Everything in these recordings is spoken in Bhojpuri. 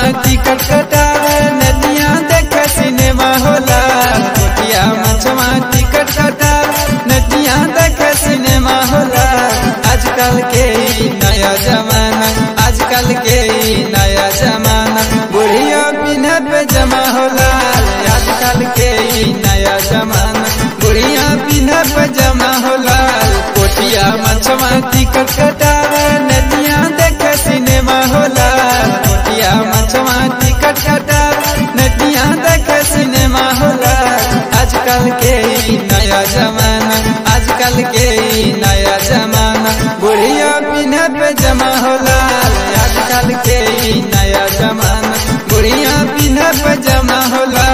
टिकट कटावे नदिया देखे सिनेमा होला कोटिया मछवा टिकट कटावे नदिया देखे सिनेमा होला आजकल के ई नया जमाना आजकल के ई नया जमाना बुढ़िया पिन्हे पे जमा होला आजकल के ई नया जमाना बुढ़िया पिन्हे पे जमा होला कोटिया मछवा टिकट कटावे नदिया देखे सिनेमा होला कोटिया मछवा टिकट कटावे नदिया देखे सिनेमा होला आजकल के ई नया जमाना आजकल के ई नया जमाना बुढ़िया पिन्हे पे जमा होला आजकल के ई नया जमाना बुढ़िया पिन्हे पे जमा होला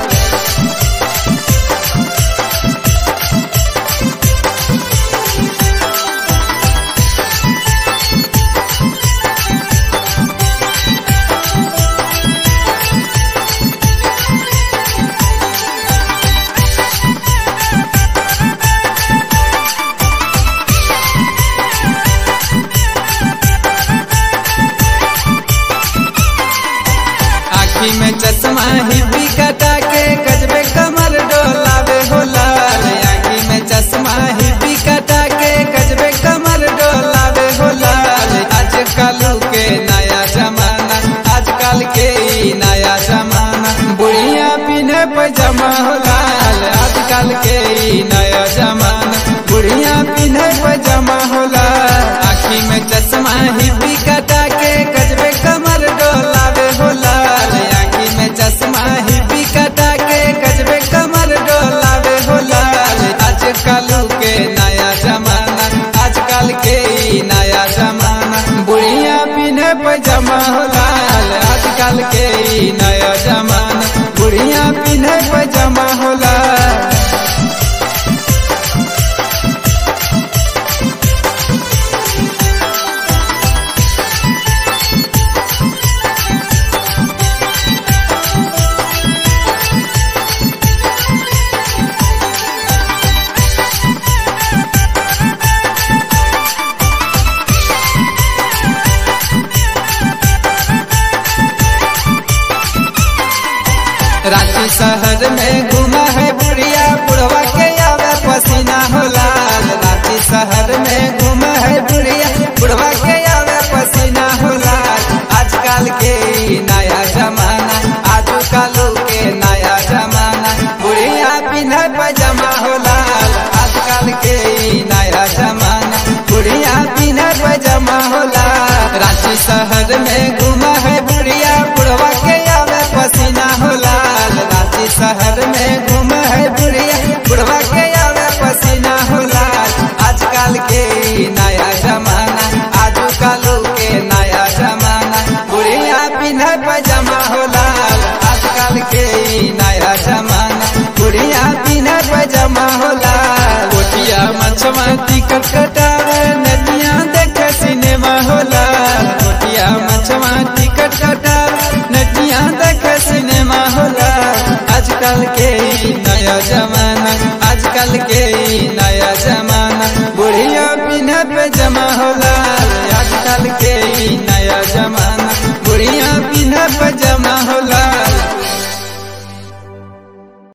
आखी में चश्मा हिपी कटा के गजबे कमर डोलावे होला आखी में चश्मा हिपी कटा के गजबे कमर डोलावे होला आजकल के नया जमाना आजकल के ई नया जमाना बुढ़िया पिन्हे पजामा होला आजकल के ई नया जमाना बुढ़िया पिन्हे पजामा होला आखी में चश्मा हिपी कटा के गजबे कमर डोलावे होला आखी में चश्मा हिपी कटा के गजबे कमर डोलावे होला आजकल के नया जमाना आजकल के ई नया जमाना बुढ़िया पिन्हे पजामा होला आजकल के ई नया जमाना बुढ़िया पिन्हे पजामा होला रांची शहर में घूमा है बुढ़िया बुढ़वा के आवे पसीना होला रांची शहर में घूमा है बुढ़िया बुढ़वा के आवे पसीना होला आजकल के ई नया जमाना आजकल के नया जमाना बुढ़िया पिन्हे पजामा होला आजकल के ई नया जमाना बुढ़िया पिन्हे पजामा होला रांची शहर में घूमा है बुढ़िया बुढ़वा के आवे पसीना होला रांची शहर में घूम है बुढ़िया बुढ़वा के आवे पसीना होला आजकल के ई नया जमाना आजकल के नया जमाना बुढ़िया पिन्हे पजामा होला आजकल के ई नया जमाना बुढ़िया पिन्हे पजामा होला कोटिया मछवा टिकट कटावे नदिया देखे सिनेमा होला कोटिया मछवा टिकट कटावे नदिया देखे सिनेमा होला आजकल के ई नया जमाना आजकल के ई नया जमाना बुढ़िया पिन्हे पे जमा होला आजकल के ई नया जमाना